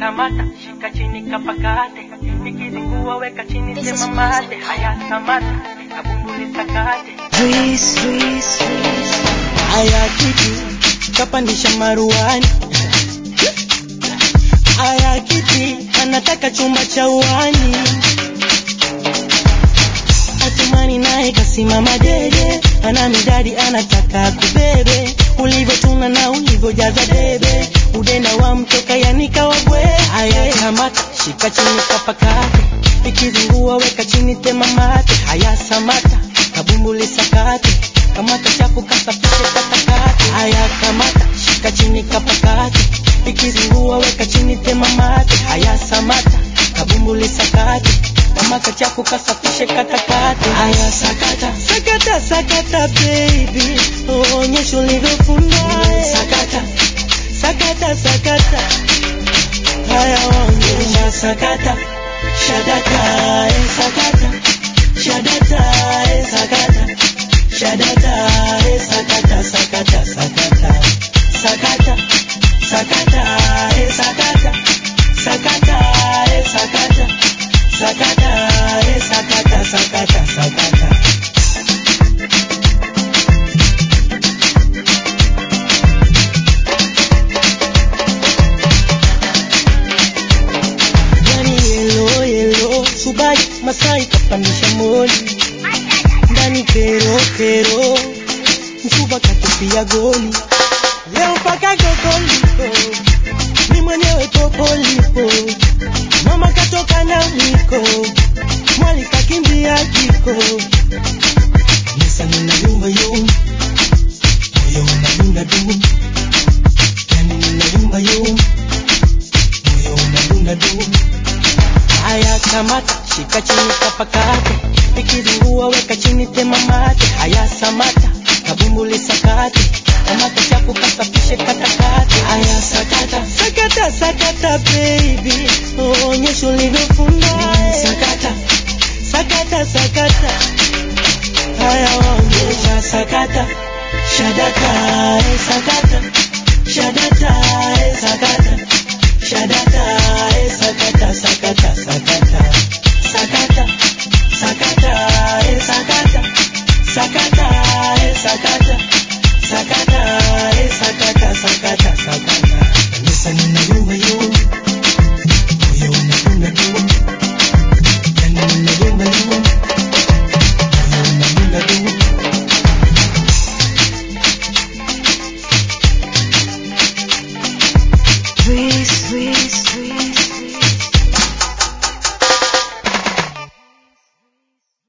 kamata shika chini kapakate ikizingua weka chini This is sema mate haya samata kabumbuli sakate Breeze, breeze, breeze. Aya kiti kapandisha maruani, aya kiti anataka chumba cha uani, Atumani naye kasimama dede, ana midadi anataka kubebe, ulivyotuna na ulivyojaza debe, udenda wa mtoka yanika wabwe. Aya kamata shika chini kapakate, ikizingua weka chini tema mate, haya samata kabumbuli sakate, kamata chaku kasafishe katakate, haya kamata shika chini kapakate, ikizingua weka chini tema mate, haya samata kabumbuli sakate, kamata chaku kasafishe katakate, haya sakata sakata sakata baby, onyesha ulivyofunda sakata sakata sakata haya onyesha sakata shadata eh, sakata shadata eh, sakata shadata eh, sakata sakata sakata sakata sakata eh, sakata sakata eh, sakata sakata eh, sakata sakata sakata yani yelo yelo subai masai kapandisha moli ndani kero kero msuba katupia goli leo mpaka gogoliko ni mwenyewe popolipo mama katoka na mwiko mwali kakimbia jiko nisa nina yumba yumba moyo unadunda dum yani nina yumba yumba moyo unadunda dum haya kamata shika chini kapakate ikizingua weka chini tema mate haya samata kabumbuli sakate kamata chaku kasafishe katakate haya sakata sakata sakata baby onyesha ulivyo